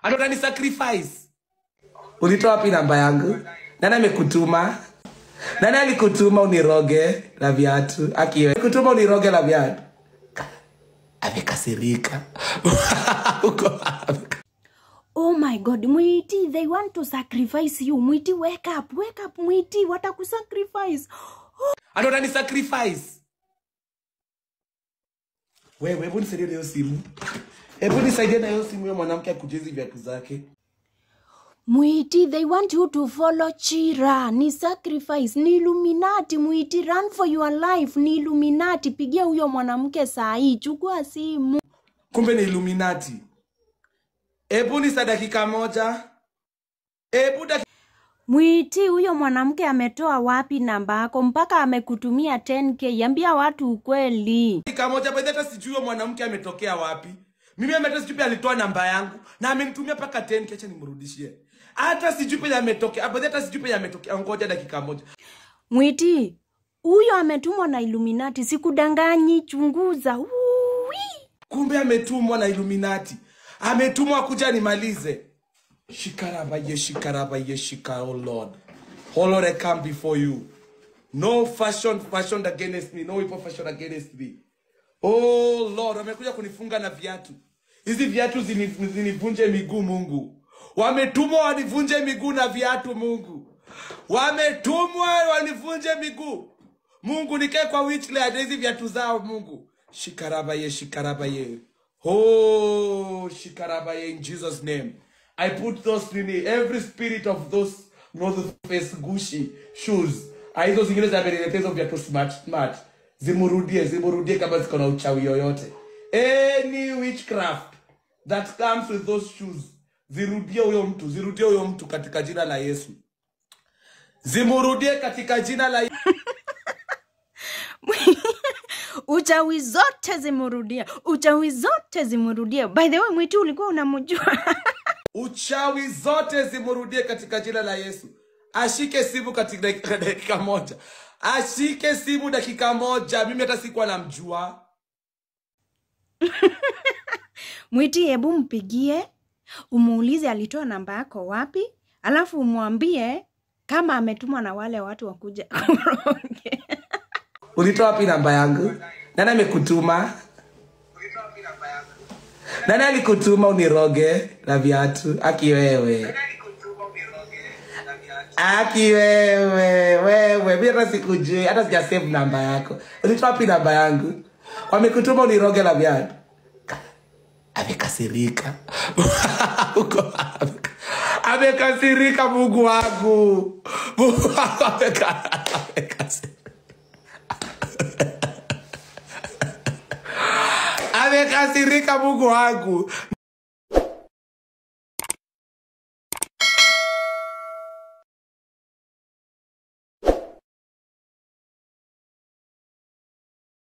Ati utani sacrifice. Ulitoa wapi namba yangu? Nani amekutuma? Nani alikutuma uniroge la viatu? Akiwe. Kutuma uniroge la viatu. Amekasirika. Uko wapi? Oh my god, Mwiti, they want to sacrifice you. Mwiti, wake up, wake up, Mwiti, watakusacrifice. Ati utani sacrifice. Wewe, hebu nisaidie na hiyo simu. Hebu nisaidie na hiyo simu ya mwanamke akujezi viatu zake. Mwiti, they want you to follow Chira. Ni sacrifice, ni Illuminati. Mwiti, run for your life. Ni Illuminati. Pigia huyo mwanamke saa hii, chukua simu. Kumbe ni Illuminati. Hebu nisa dakika moja. Hebu dakika Mwiti, huyo mwanamke ametoa wapi namba yako mpaka amekutumia 10k? Ambia watu ukweli. dakika moja by the hata sijui huyo mwanamke ametokea wapi mimi hata sijui pia alitoa namba yangu na amenitumia mpaka 10 kiacha nimrudishie hata sijui pia ametokea by the hata sijui pia ametokea ngoja dakika moja Mwiti, huyo ametumwa na Illuminati, sikudanganyi, chunguza. Uwi. kumbe ametumwa na Illuminati ametumwa kuja nimalize shikarabaye shikarabaye shika oh lord oh lord i come before you no fashion fashioned against me no weapon fashioned against me oh lord wamekuja kunifunga na viatu hizi viatu zini- zinivunje miguu mungu wametumwa wanivunje miguu na viatu mungu wametumwa wanivunje miguu mungu nikae kwa witchland hizi viatu zao mungu shikarabaye shikarabaye oh shikarabaye in jesus name i put those nini every spirit of those north face gushi shoes Ah, hizo zingine zameniletea hizo viatu smart smart zimurudie zimurudie kama ziko na uchawi yoyote any witchcraft that comes with those shoes zirudie huyo mtu zirudie huyo mtu katika jina la yesu zimurudie katika jina la Uchawi zote zimurudia, uchawi zote zimurudia. By the way, Mwiti, ulikuwa unamjua? uchawi zote zimurudie katika jina la yesu ashike simu katika dakika, dakika moja ashike simu dakika moja mimi hata sikuwa namjua Mwiti, hebu mpigie umuulize alitoa namba yako wapi, alafu umwambie kama ametumwa na wale watu wakuja kuroge. ulitoa wapi namba yangu nani amekutuma nani alikutuma uniroge la viatu aki wewe aki wewe wewe mi hata sikujui hata sija save namba yako ulitoa wapi namba yangu wamekutuma uniroge la viatu amekasirika Uko wapi? amekasirika mungu wangu mungu wangu ameka- amekasirika amekasirika mungu wangu